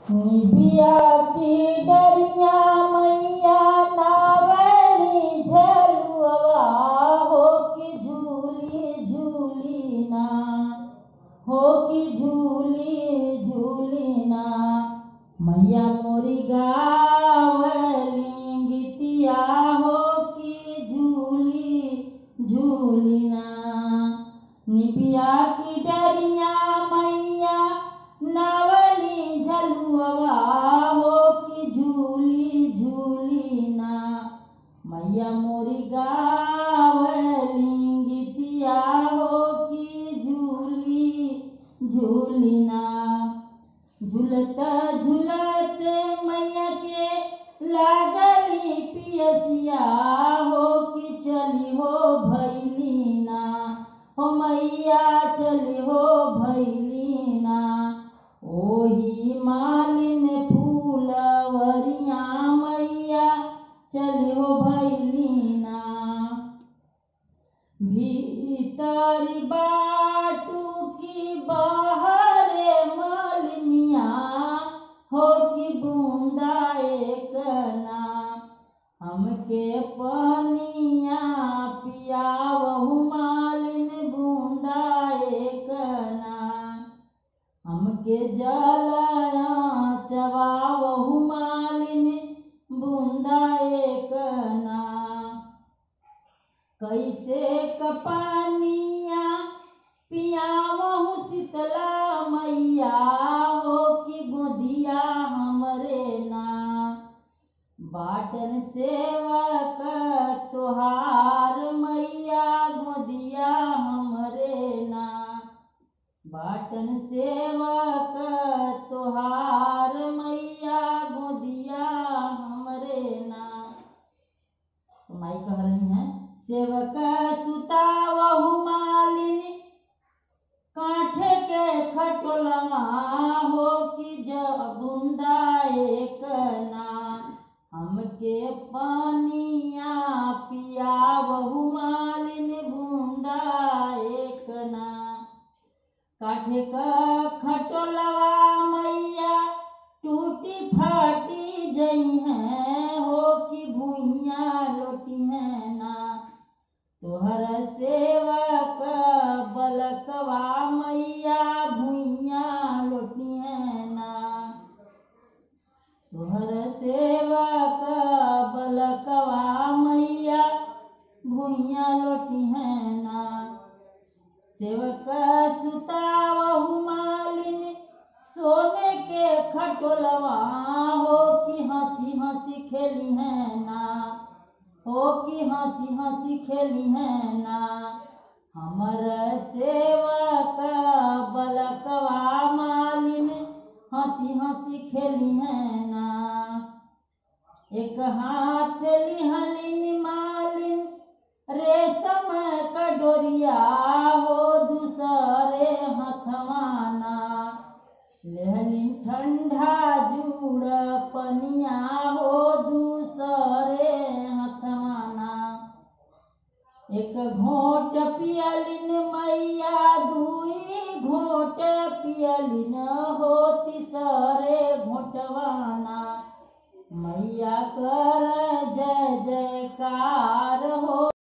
निबिया की डरिया मैया नावली झलुआ हो कि झूली झूली ना हो कि झूली झूली ना मैया मोरी गावली गीतिया हो कि झूली झूली ना निबिया की डरिया मैया नावली झलुआ हो कि झूली झूली ना मैया मोरी गावली गीतिया हो कि झूली झूली ना झूलत झूलत मैया के लागली पियसिया हो कि चली हो भैली ना हो मैया चली हो भैली ना ओही मालिन फूलवरिया मैया चली हो भैली ना भीतरी बाटू की बाहरे मालिनिया हो कि बूंदा एक ना हमके पनिया पियावहु मालिन बूंदा एक ना हमके जलया चबावहु मालिन बूंदा एक ना कैसे कपानिया पियावहु शीतला मैया हो कि गोदिया हमरे ना बाटन सेवक तोहार मैया गोदिया हमरे ना बाटन सेवक तोहार मैया गोदिया हमरे ना तो माई कह रही हैं सेवक सुतावहु मालिनी कांठे के खटोलवा हो कि जब बूंदा एक ना हमके पानिया पियावहु मालिन बूंदा एक ना काठे का खटोलवा मैया टूटी फाटी जई हैं हो कि भुइया लोटी हैं ना तोहर सेवक बलकवा मैया भुइया लोटी हैं ना तोहर सेवक बलकवा मैया भुइया लोटी हैं ना सेवक सुतावहु मालिन सोने के खटोलवा हो कि हंसी हंसी खेली है ना हो कि हंसी हंसी खेली है ना हमर सेवक बलकवा मालिन हंसी हंसी खेली है ना एक हाथ लिहलिन मालिन रेशम कडोरिया हो दूसरे हथवाना लेहलिन ठंडा जूड़ पनिया हो दूसरे हथवाना एक घोट पियलिन मैया दुई घोट पियलिन हो तीसरे घोटवाना मैया कर जय जयकार हो